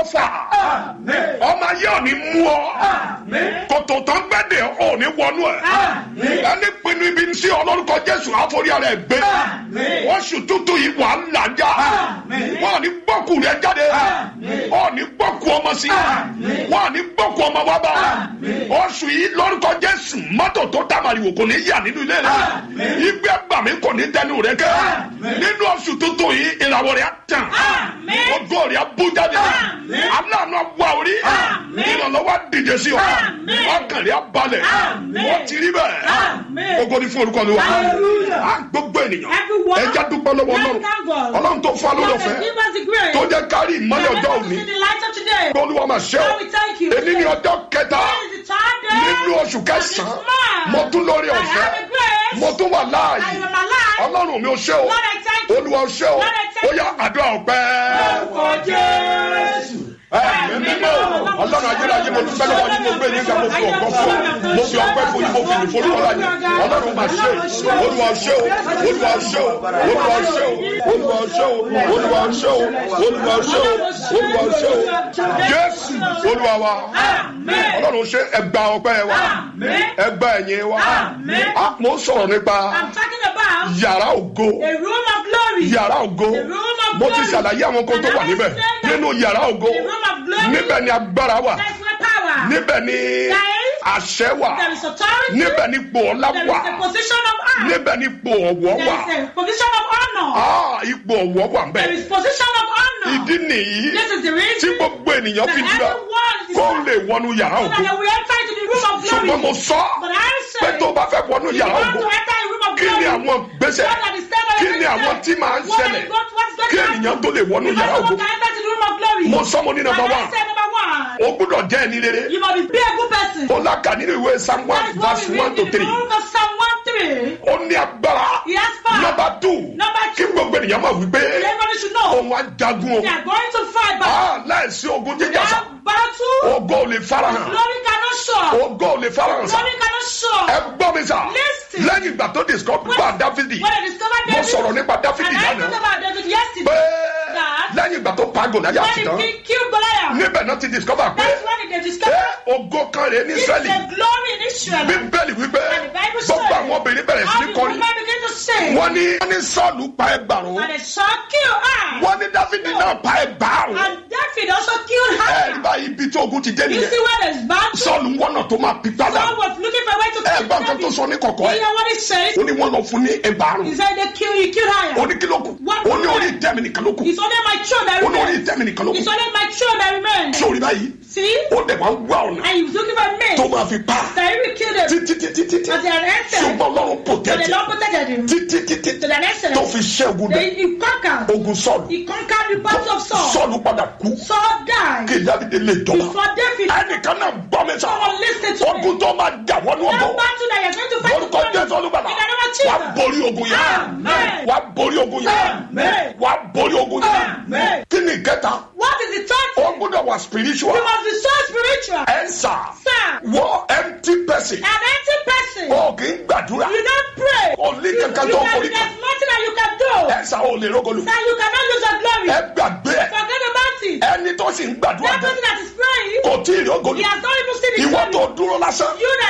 ọfà ọmọ ayé ò ní mú ọ kòtò tán gbẹ́dẹ̀ ò ní wọnú ẹ̀ ẹni pinnu ibi sí ọlọ́rùkọ jésù àforí ara ẹ̀ gbé oṣù tuntun yìí wà á làjà wọn ò ní gbọ́kù rẹ jáde wọn ò ní gbọ́kù ọmọ sí wọn ò ní gbọ́kù ọmọ wa bá oṣù yìí lórúkọ jésù mọ́tò tó tamariwo kò ní yà nínú ilé rẹ ìgbẹ́ gbàmí kò ní dẹnu rẹ kẹ́ nínú oṣù tuntun yìí ìràwọ̀ rẹ á tàn ògo rẹ á bú jáde aláàánú wà orí ìrànlọ́wọ́ dìde sí ọ ọkàn rẹ á balẹ̀ wọ́n ti rí bẹ́ẹ̀ ogo ní fún olùkọ́ ni wa á gbogbo ènìyàn ẹja dúpẹ́ lọ́wọ́ ọlọ́run ọlọ́run tó fún alóòrò fẹ́ tó jẹ́ kárí ìmọ́lẹ̀ ọjọ́ òní olúwa máa ṣe ọ èmi ní ọjọ́ kẹta nínú oṣù kẹsàn-án mo tún lórí ọ̀fẹ́ mo tún wà láàyè ọlọ́run mi ò ṣe o olúwa ò ṣe o ó yá àdúrà ọ̀pẹ́. ẹ̀mí mímọ́ ọlọ́run ayérayé mo dúpẹ́ lọ́wọ́ yín mo gbé yín ká mo fi ọ̀pọ̀ fún ọ mo fi ọpẹ́ fún yín mo fi ìfòrí wọn láyé ọlọ́run máa ṣe olúwa ṣe o olúwa ṣe o olúwa ṣe o olúwa ṣe o olúwa ṣe o olúwa ṣe o olúwa ṣe o jésù olúwa wa ọlọ́run ṣe ẹgbà ọpẹ́ wa ẹgbà ẹ̀yìn wa a mo sọ̀rọ̀ nípa yàrá ògo yàrá ògo mo ti ṣàlàyé àwọn kan tó wà níbẹ̀ nínú yàrá ògo níbẹ̀ ni agbára wà níbẹ̀ ni àṣẹ wà níbẹ̀ ni ipò ọlá wà níbẹ̀ ni ipò ọ̀wọ̀ wà ipò ọ̀wọ̀ wà mbẹ̀ ìdí nìyí tí gbogbo ènìyàn fi dúró kó lè wọnú yàrá ògo ṣùgbọ́n mo sọ pé tó bá fẹ́ wọnú yàrá ògo kí ni àwọn gbèsè kí ni àwọn tí máa ń ṣẹlẹ̀ kí ènìyàn tó lè wọnú yàrá ògo mo sọ mo ní number one o gbúdọ̀ jẹ́ ẹni rere o lákà nínú ìwé psalm one verse one to three ó ní agbára number two kí gbogbo ènìyàn máa wí pé òun á jagun o láìsí ogun jíjà sá ogo ò lè farahàn ogo ò lè farahàn sá ẹ gbọ́ mi sá lẹ́yìn ìgbà tó discover bá dáfídì mo sọ̀rọ̀ nípa dáfídì lánàá pé lẹ́yìn ìgbà tó pa gòláyà sí tán níbẹ̀ náà ti discover pé ogo kan rèé ní israẹli bíbélì wípé gbogbo àwọn obìnrin bẹ̀rẹ̀ sí ní kọrin wọ́n ní wọ́n ní sọ́ọ̀lù pa ẹgbàrún wọ́n ní dáfídì náà pa ẹgbàrún ẹ bá ibi tí ogun ti dé nìyẹn sọ́ọ̀lù ń wọ́nà tó máa pípa dà ẹ bá nǹkan tó sọ ní kọ̀kọ́ ẹ ó ní wọ́n lọ fún ní ẹgbàrún ó ní kí ló kù ó ní orí ìtẹ́mi nìkan ló kù ó ní orí ìtẹ́mi nìkan ló kù sórí báyìí ó dẹ̀ máa ń wá ọ̀nà tó máa fi pa títí títí títí ṣùgbọ́n ọlọ́run protect títí títí tó fi ṣẹ́ ogun dẹ̀ ogun sọ́ọ̀lù sọ́ọ̀lù padà kú kí dábìdì lè jọba ẹnìkan náà gbọ́ mi sọ ogun tó máa jà wọnú ọgbọ́n lórúkọ jésù olúbàlà wà á borí ogun yẹn wà á borí ogun yẹn wà á borí ogun yẹn kí ni ìkẹta o gbọ́dọ̀ wà spiritual You must be so spiritual. ẹnsa Sir. wọ empty person An empty person. o kì í gbàdúrà You don't pray. o ní kankan You tó can, forí kan there's nothing that you can do. ẹnsa o lè rogolu That you cannot use your glory. ẹ gbàgbé ẹ Forget about it. ẹni tó sì ń gbàdúrà That bẹ person that is praying, kò tí ì rogolu he has not even seen his ìwọ glory. tó dúró lásán You that